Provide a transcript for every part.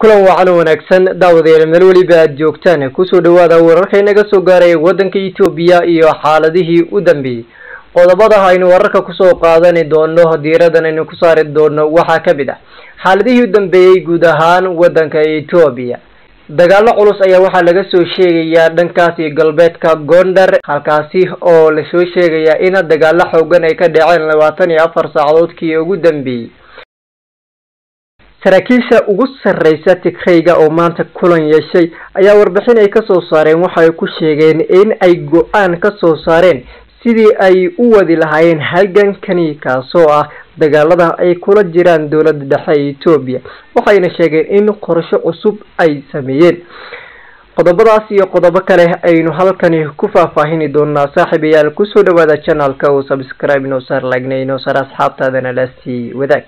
kulan wacan wanaagsan daawadayaal meel weliba aad joogtaan kusoo dhawaada wararka inaga soo gaaraya waddanka etoobiya iyo xaaladihii u dambeeyey qodobada aynu wararka kusoo qaadani doono diiradan aynu ku saari doono waxaa ka mid ah xaaladihii u dambeeyey guud ahaan waddanka etoobiya dagaalo culus ayaa waxaa laga soo sheegayaa dhankaasi galbeedka gondar halkaasi oo lasoo sheegayaa in dagaalo xoogan ay ka dhaceen labaatan iyo afar saacadoodkii ugu dambeeyey saraakiisha ugu sarreysa tigrayga oo maanta kulan yeeshay ayaa warbixin ay kasoo saareen waxa ay ku sheegeen in ay go-aan kasoo saareen sidii ay u wadi lahaayeen halgankani kaasoo ah dagaalada ay kula jiraan dowladda dhexe ee etoobiya waxayna sheegeen in qorsho cusub ay sameeyeen qodobadaas iyo qodobo kale aynu halkani ku faahfaahini doonaa saaxiibayaal kusoo dhawaada channelka oo subscribe inoo saar lagnay inoo saar asxaabtaadana laastii wadaag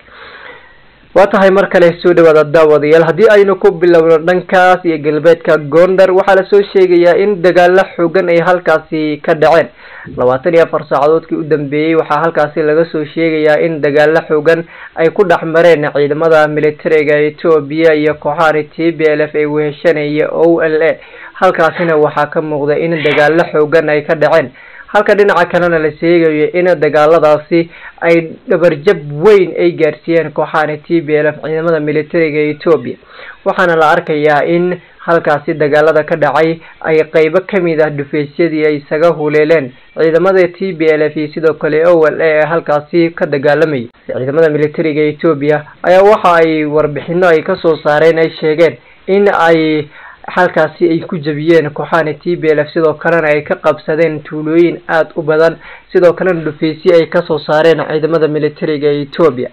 waa tahay mar kale soo dhawaada daawadayaal haddii aynu ku bilowno dhankaas iyo galbeedka gondar waxaa lasoo sheegayaa in dagaalo xoogan ay halkaasi ka dhaceen labaatan iyo afar saacadoodkii u dambeeyey waxaa halkaasi laga soo sheegayaa in dagaalo xoogan ay ku dhex mareen ciidamada militariga etoobiya iyo kooxahani t b l f ee weheshanaya o l a halkaasina waxaa ka muuqda in dagaalo xoogan ay ka dhaceen halka dhinaca kalena la sheegayo in dagaaladaasi ay dhabarjab weyn ay gaarsiiyeen kooxahani t b l f ciidamada militariga etoobiya waxaana la arkayaa in halkaasi dagaalada ka dhacay ay qeybo kamid ah dhufeysyadii ay isaga huleeleen ciidamada t b l f iyo sidoo kale o l a ee halkaasi ka dagaalamayay ciidamada militariga etoobiya ayaa waxa ay warbixino ay kasoo saareen ay sheegeen in ay halkaasi ay ku jabiyeen kooxahani t b l f sidoo kalena ay ka qabsadeen tuulooyin aada u badan sidoo kalena dhufeysye ay kasoo saareen ciidamada militariga etoobiya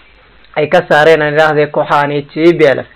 ay ka saareen aan idhaahdee kooxahani t b l f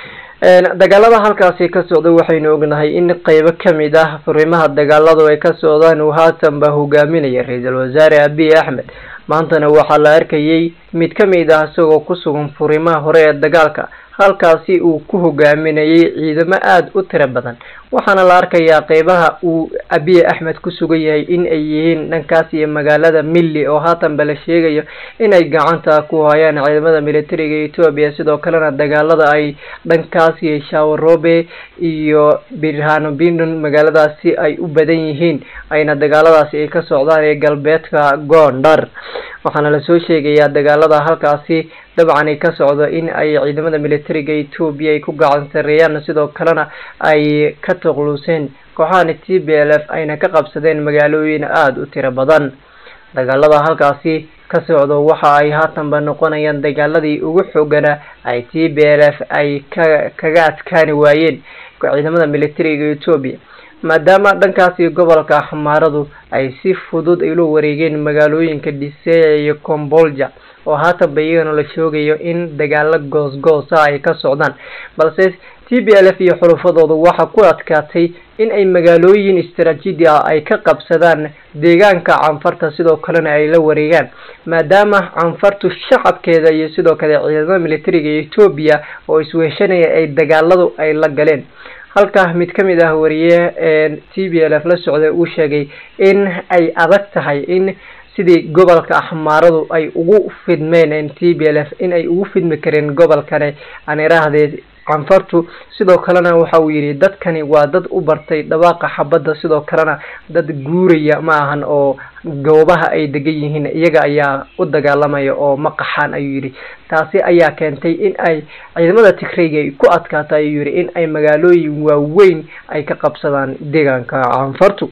dagaalada halkaasi ka socda waxaynu ognahay in qeybo kamid ah furimaha dagaaladu ay ka socdaan uu haatanba hogaaminaya ra-iisul wasaare abiy axmed maantana waxaa la arkayay mid kamid ah isagoo ku sugan furimaha hore ee dagaalka halkaasi uu ku hogaaminayay ciidamo aada u tiro badan waxaana la arkayaa qeybaha uu abiy axmed ku sugan yahay in ay yihiin dhankaas iyo magaalada milli oo haatanba la sheegayo inay gacanta ku hayaan ciidamada militariga etoobiya sidoo kalena dagaalada ay dhankaas iyo shawarobe iyo birhano bindon magaaladaasi ay u badan yihiin ayna dagaaladaasi ay ka socdaan ee galbeedka gondar waxaana lasoo sheegayaa dagaalada halkaasi dabcan ay ka socdo in ay ciidamada militariga etoobiya ay ku gacan sareeyaan sidoo kalena ay ka tuqluseen kooxahani t b l f ayna ka qabsadeen magaalooyin aada u tiro badan dagaalada halkaasi ka socdo waxa ay haatanba noqonayaan dagaaladii ugu xoogana ay t b l f ay ka kaga adkaani waayeen ciidamada militariga etoobiya maadaama dhankaasi gobolka xamaaradu ay si fudud ay ula wareegeen magaalooyinka dhiseeya iyo combolja oo haatanba iyagana la shoogayo in dagaalo goos-goosa ay ka socdaan balse t b l f iyo xulufadoodu waxaa ku adkaatay in ay magaalooyin istaraatiiji ah ay ka qabsadaan deegaanka canfarta sidoo kalena ay la wareegaan maadaama canfartu shacabkeeda iyo sidoo kale ciidamada militariga etoobiya oo isweheshanaya ay dagaaladu ay la galeen halka mid ka mid ah wariye t b l f la socday uu sheegay in ay adag tahay in sidii gobolka axmaaradu ay ugu fidmeen t b l f in ay ugu fidmi kareen gobolkane aan iraahdee canfartu sidoo kalena waxa uu yidhi dadkani waa dad u bartay dhawaaqa xabadda sidoo kalena dad guuraya ma ahan oo goobaha ay degan yihiin iyaga ayaa u dagaalamaya oo ma qaxaan ayuu yidhi taasi ayaa keentay in ay ciidamada tigrayga ay ku adkaato ayuu yidhi in ay magaalooyin waaweyn ay ka qabsadaan deegaanka canfartu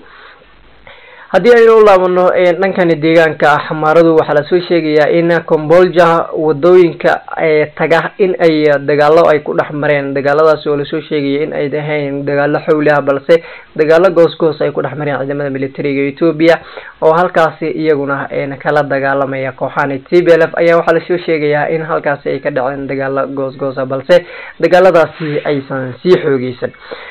haddii aynu u laabano dhankani deegaanka xamaaradu waxaa lasoo sheegayaa in combolja wadooyinka taga in ay dagaalo ay ku dhex mareen dagaaladaas oo lasoo sheegaya in ay ahayn dagaalo xowli ah balse dagaalo goos-goos ay ku dhex mareen ciidamada militariga etoobiya oo halkaasi iyaguna kala dagaalamaya kooxahani t b l f ayaa waxaa lasoo sheegayaa in halkaasi ay ka dhaceen dagaalo goos-goosa balse dagaaladaasi aysan sii xoogeysan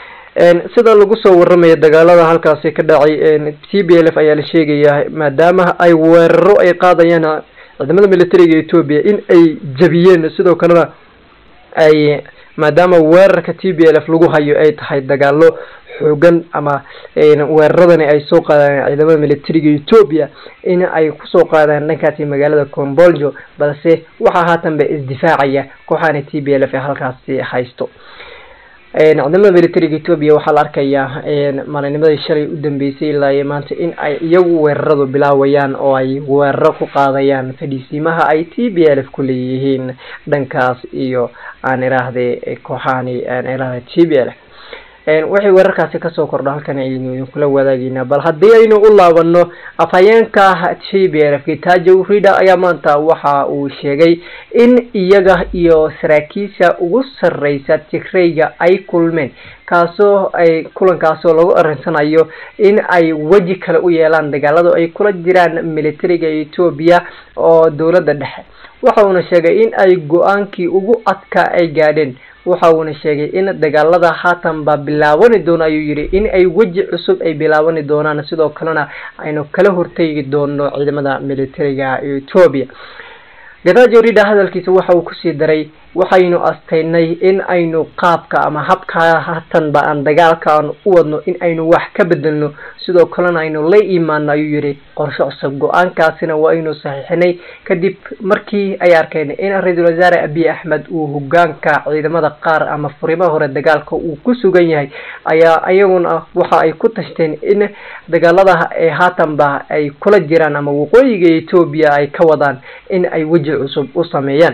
sida lagu soo waramayo dagaalada halkaasi ka dhacay t b l f ayaa la sheegayaa maadaama ay weeraro ay qaadayaan ciidamada militariga etoobiya in ay jabiyeen sidoo kalena ay maadaama weerarka t b l f lagu hayo ay tahay dagaalo xoogan ama weeraradani ay soo qaadaan ciidamada militariga etoobiya in ay kusoo qaadaan dhankaasi magaalada comboljo balse waxaa haatanba isdifaacaya kooxaana t b l f ee halkaasi haysto ciidamada militariga etoobiya waxaa la arkayaa maalinimadii shalay u dambeysay ilaa iyo maanta in ay iyagu weeraradu bilaawayaan oo ay weeraro ku qaadayaan fadhiisiimaha ay t b l f ku leeyihiin dhankaas iyo aan iraahde kooxahani aan iraahde t b l f waxay weerarkaasi kasoo kordha halkan aynu idinkula wadaagaynaa bal haddii aynu u laabano afhayeenka t b l f gitajo rida ayaa maanta waxa uu sheegay in iyaga iyo saraakiisha ugu sareysa tigrayga ay kulmeen kaasoo ay kulankaasoo lagu arinsanayo in ay weji kale u yeelaan dagaalada ay kula jiraan militariga etoobiya oo dowladda dhexe waxa uuna sheegay in ay go-aankii ugu adkaa ay gaadheen waxa uuna sheegay in dagaalada haatan baa bilaabani doono ayuu yidhi in ay weji cusub ay bilaabani doonaan sidoo kalena aynu kala hortegi doono ciidamada militariga etoobiya gadajo rida hadalkiisa waxa uu kusii daray waxaynu astaynay in aynu qaabka ama habka hatanba aan dagaalka aan u wadno in aynu wax ka bedelno sidoo kalena aynu la imaano ayuu yihi qorsho cusub go-aankaasina waa aynu saxiixinay kadib markii ay arkeen in ra-iisul wasaare abiy axmed uu hogaanka ciidamada qaar ama furimaha hore dagaalka uu ku sugan yahay ayaa iyaguna waxa ay ku tashteen in dagaalada ee haatanba ay kula jiraan ama waqooyiga etoobiya ay ka wadaan in ay weji cusub u sameeyaan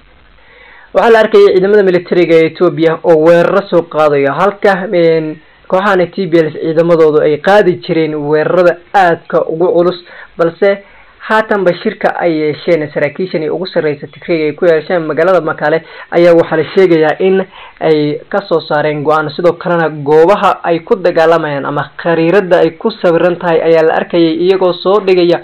waxaa la arkayay ciidamada militariga ee etoobiya oo weeraro soo qaadayo halka kooxahana t b l ciidamadoodu ay qaadi jireen weerarada aadka ugu culus balse haatanba shirka ay yeesheen saraakiishan ugu sarreysa tigrayga ay ku yeesheen magaalada makaale ayaa waxaa la sheegayaa in ay kasoo saareen go-aan sidoo kalena goobaha ay ku dagaalamayaan ama khariirada ay ku sawiran tahay ayaa la arkayay iyagoo soo dhigaya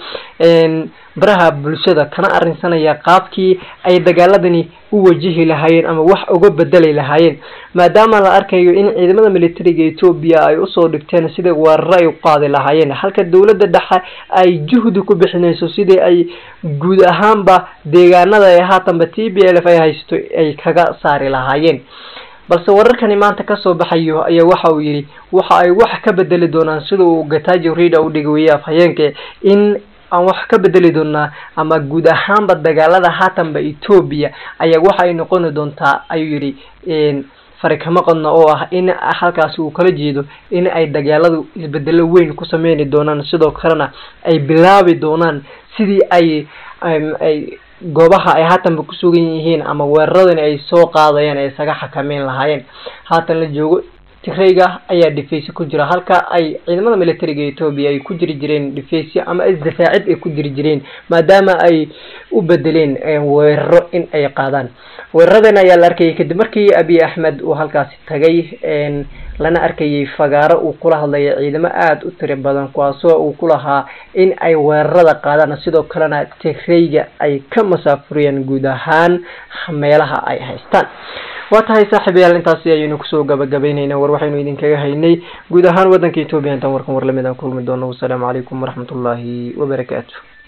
baraha bulshada kana arrinsanaya qaabkii ay dagaaladani u wajihi lahaayeen ama wax uga bedeli lahaayeen maadaama la arkayo in ciidamada militariga etoobiya ay usoo dhigteen sidai weeraro ay u qaadi lahaayeen halka dowladda dhexe ay juhdi ku bixinayso sidii ay guud ahaanba deegaanada ee haatanba t b l f ay haysto ay kaga saari lahaayeen balse wararkani maanta kasoo baxayo ayaa waxa uu yidhi waxa ay wax ka bedeli doonaan sida uu gatajo rida u dhigaweyey afhayeenka in aan wax ka bedeli doonaa ama guud ahaanba dagaalada haatanba etoobiya ayaa waxa ay noqoni doontaa ayuu yidhi fari kama qodna oo ah in halkaasi uu kala jeedo in ay dagaaladu isbedelo weyn ku sameyni doonaan sidoo kalena ay bilaabi doonaan sidii ay ay goobaha ay haatanba ku sugan yihiin ama weeraradani ay soo qaadayaan ay isaga xakameyn lahaayeen haatan la joogo tigrayga ayaa dhifeysyo ku jira halka ay ciidamada militariga etoobiya ay ku jiri jireen dhifeysyo ama isdifaacid ay ku jiri jireen maadaama ay u bedeleen weeraro in ay qaadaan weeraradan ayaa la arkayay kadib markii abiy axmed uu halkaasi tagay lana arkayay fagaaro uu kula hadlaya ciidamo aada u tiro badan kuwaasoo uu ku lahaa in ay weerarada qaadaan sidoo kalena tigrayga ay ka masaafuriyaan guud ahaan meelaha ay haystaan waa tahay saaxiibayaal intaasi ayaynu kusoo gabagabaynaynaa war waxaynu idinkaga haynay guud ahaan waddanka etoobiya intaan warkan war lamid aan kulmi doono wasalaamu calaykum waraxmatullaahi wabarakaatu